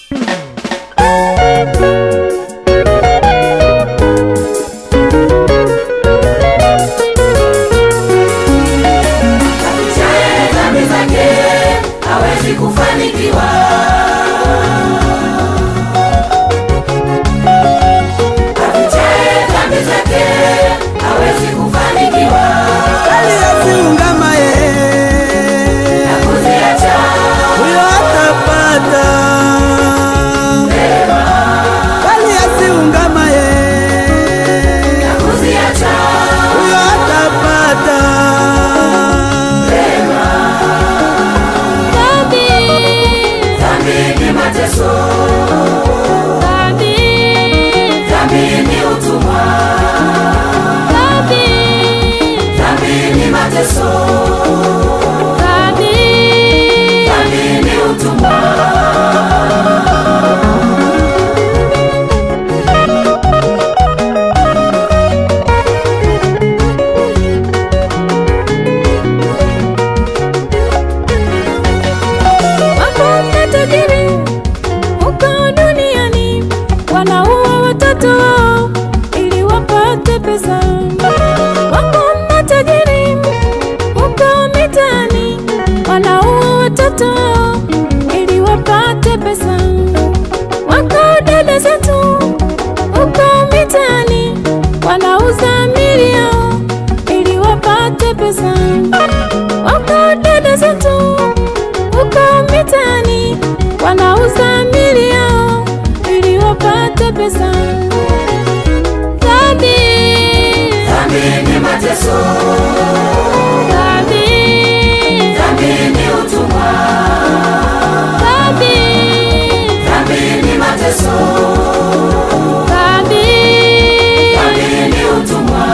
Afichaye dhambi zake hawezi kufanikiwa. Afichaye dhambi zake hawezi kufanikiwa. aliyeziungama ye Na kuziacha huyo atapata aliyeziungama ye na kuziacha huyo atapata dhambi ni mateso, dhambi ni utumwa, dhambi ni mateso, dhambi ni utumwa. Wako matajiri huko duniani wanaua watoto wao ili wapate pesa. Wako matajiri huko mitaani wanaua watoto wao ili wapate pesa. Wako dada zetu huko mitaani wanauza mili yao ili wapate pesa. Wako dada zetu huko mitaani wanauza mili yao ili wapate pesa. Dhambi, Dhambi ni mateso, dhambi, dhambi ni utumwa, dhambi, dhambi ni mateso, dhambi, dhambi ni utumwa.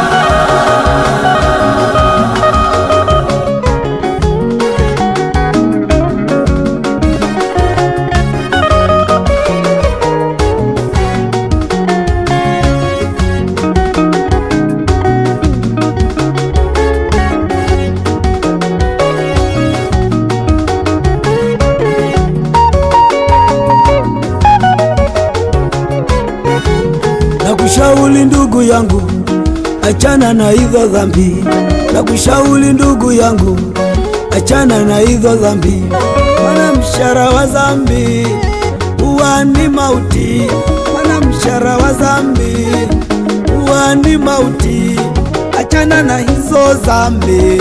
na kushauri ndugu yangu, achana na hizo dhambi. Na kushauri ndugu yangu, achana na hizo dhambi, maana mshahara wa dhambi huwa ni mauti, maana mshahara wa dhambi huwa ni mauti. Achana na hizo dhambi,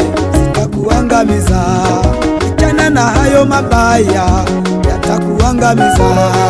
zitakuangamiza. Achana na hayo mabaya, yatakuangamiza.